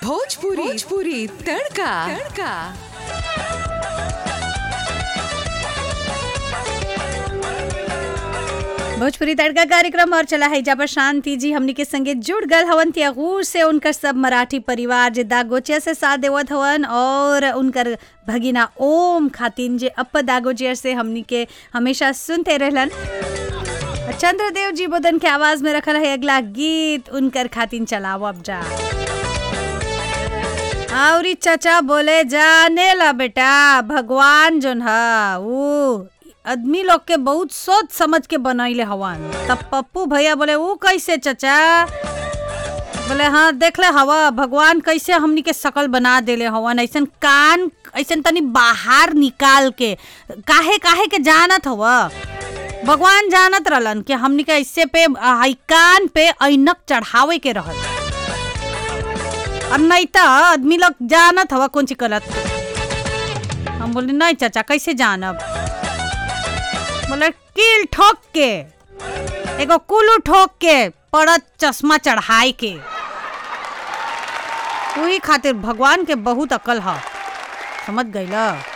भोजपुरी भोजपुरी तड़का तड़का भोजपुरी तड़का कार्यक्रम और चला है जब शांति जी हमनी के संगे जुड़ गल हवन त्यागूर से उनकर सब मराठी परिवार जे दागोचिया से साथ देवत हवन और उनकर भगिना ओम खातिन जे अप दागोचिया से हमनी के हमेशा सुनते रहलन चंद्रदेव जी बोदन के आवाज में रखल है अगला गीत उनकर खातिन चलाओ अब जा और चाचा बोले जाने ला बेटा भगवान जोन हा ऊ आदमी लोग के बहुत सोच समझ के बनैले हवन तब पप्पू भैया बोले ऊ कैसे चाचा बोले हाँ देख ले हवा भगवान कैसे हमनी के शकल बना देले हवन ऐसन कान ऐसन तनी बाहर निकाल के काहे काहे के जानत हवा भगवान जानत रहलन कि हमनी के ऐसे पे हाई कान पे ऐनक चढ़ावे के रहल और नहीं तो आदमी लोग जानत हवा कौन चीज गलत हम बोले नहीं चाचा कैसे जानब बोले कील ठोक के एगो कुलू ठोक के पड़त चश्मा चढ़ाई के वही खातिर भगवान के बहुत अकल है समझ गई